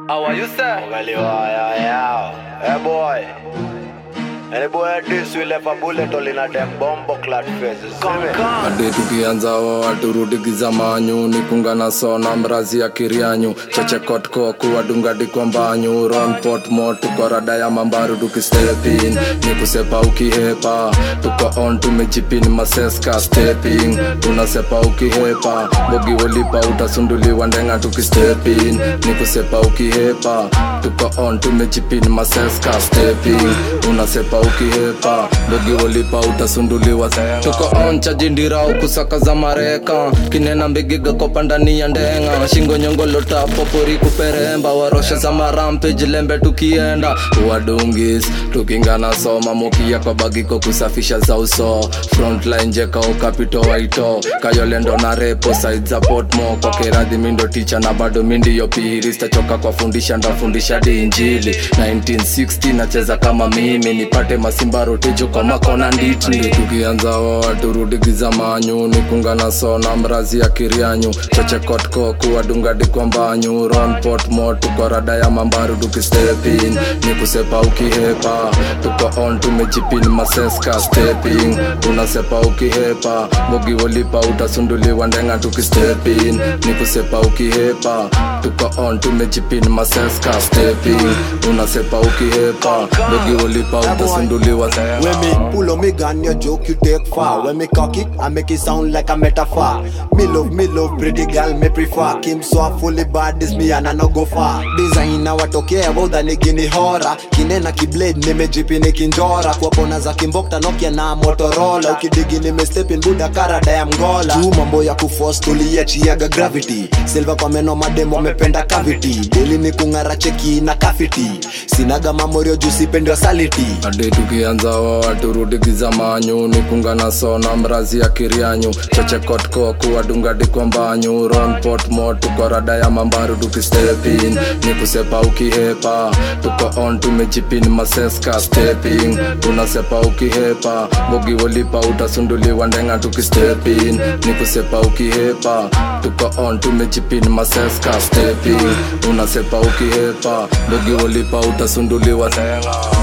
How are you, sir? Angaliwa, yeah, yeah. Hey boy. Any boy this will have a bullet all in a them bombo clad faces. See me? hadi tukianza wa turudi gizamanyu nikunga na sona mrazi ya kirianyu cheche kotko kuwadungadi kwa mbanyu ronpot mo tuko rada ya mambaru tukistepin ni kusepa ukihepa tuko on tumejipin maseska stepping tunasepa ukihepa bogi wolipa utasunduliwa ndenga tukistepin ni kusepa ukihepa tuko on tumejipin maseska stepping unasepa ukihepa bogi wolipa utasunduliwa tuko on chajindira ukusaka za mareka kinena mbigiga kopa ndani ya ndenga shingo nyongolota popori kuperemba waroshe za marampe jilembe tukienda wadungis tukingana soma mukia kwa bagiko kusafisha za uso frontline jeka ukapito waito kayolendo na repo side za potmo kwa keradhi mindo ticha na bado mindiyo piri stachoka kwa fundisha ndafundisha di injili 1960 nacheza kama mimi nipate masimba rotejo kwa makona nditni tukianza wa turudi gizamanyu nikunga na sona mrazi ya kirianyu cheche kotko kuwadungadi kwa mbanyu ronpot mo tuko rada ya mambaru tukistepin ni kusepa ukihepa tuko on tumejipin maseska stepping unasepa ukihepa bogi wolipa utasunduliwa ndenga tukistepin ni kusepa ukihepa tuko on tumejipin maseska stepping unasepa ukihepa bogi wolipa utasunduliwa When me pull on me gun, your joke you take far. When me cock it, I make it sound like a metaphor. Me love, me love, pretty girl, me prefer. Kim so fully bad, this me and I no go far. Designer watokea boda ni gini hora. Kinena kiblade nimejipi nikinjora. Kwa kona za kimbokta Nokia na Motorola. Ukidigi nimestep buda karada ya mgola. Juu mambo ya kuforce tuliachiaga gravity. Silva kwa meno mademo wamependa cavity. Deli ni kung'ara cheki na kafiti. Sinaga mamorio juu sipendi wasaliti. hadi tukianza wa turudi gizamanyu nikunga na sona mrazi ya kirianyu cheche kotko kuwadungadi kwa mbanyu ronpot mo tuko rada ya mambaru tukistepin ni kusepa ukihepa tuko on tumejipin maseska stepping tunasepa ukihepa bogi wolipa utasunduliwa ndenga tukistepin ni kusepa ukihepa tuko on tumejipin maseska stepping unasepa ukihepa bogi wolipa utasunduliwa ndenga